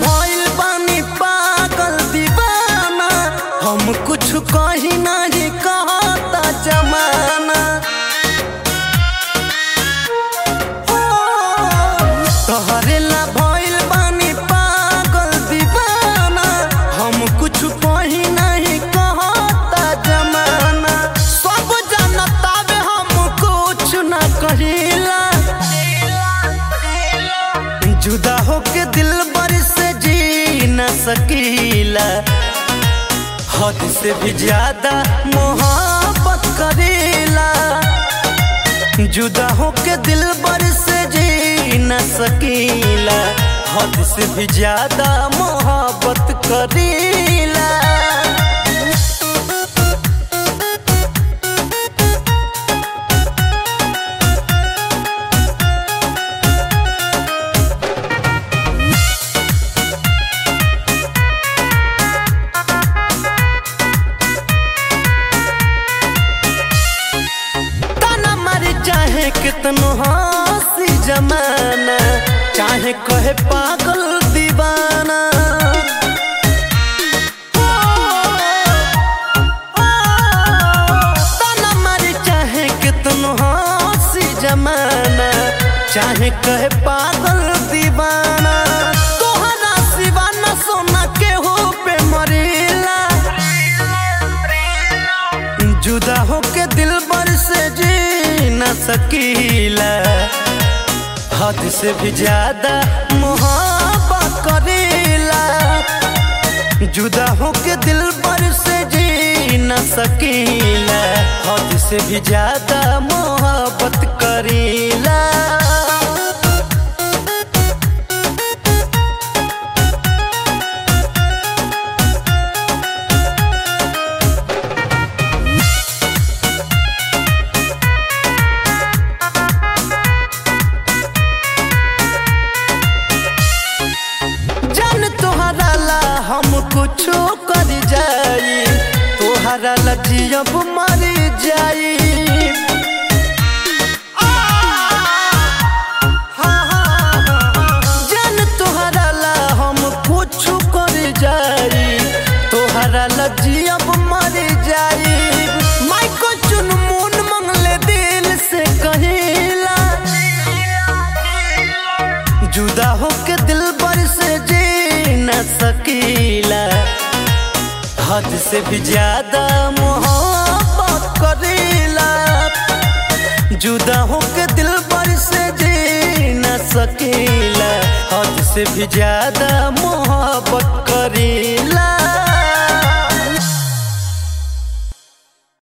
भइल बानी पागल दीवाना हम कुछ कही नहीं कहता जमाना हो, तोहरे ला भइल बानी पागल दीवाना हम कुछ कही नहीं कहता जमाना सब जनता में हम कुछ न कहिला जुदा होके दिल बर से जी न सकीला हद से भी ज्यादा मोहब्बत करेला जुदा होके दिल बर से जी न सकीला हद से भी ज्यादा मोहब्बत करेला ताना मारे चाहे कितनो हंसी जमाना चाहे कहे पागल दीवाना ओ, ओ, ताना मारे चाहे कितनो हंसी जमाना चाहे कहे पागल दीवाना तोहरा सिवा न सोना के हो पे मरेला जुदा होके दिल बर से जी न सकीला हद से भी ज्यादा मोहब्बत करेला जुदा होके दिल बर से जी न सकीला हद से भी ज्यादा मोहब्बत करेला जान तोहरा ला हम कुछो कर जाई तोहरा ला जियब मर जाई आ, हा, हा, हा। जान तोहरा ला हम कुछो कर जाई तोहरा ला जियब मर जाई माइको चुन मुन मंगले दिल से कहिला जुदा होके दिल बर से जी न सकीला हद से भी ज्यादा मोहब्बत करेला जुदा होके दिल बर से जी न सकीला हद से भी ज्यादा मोहब्बत करेला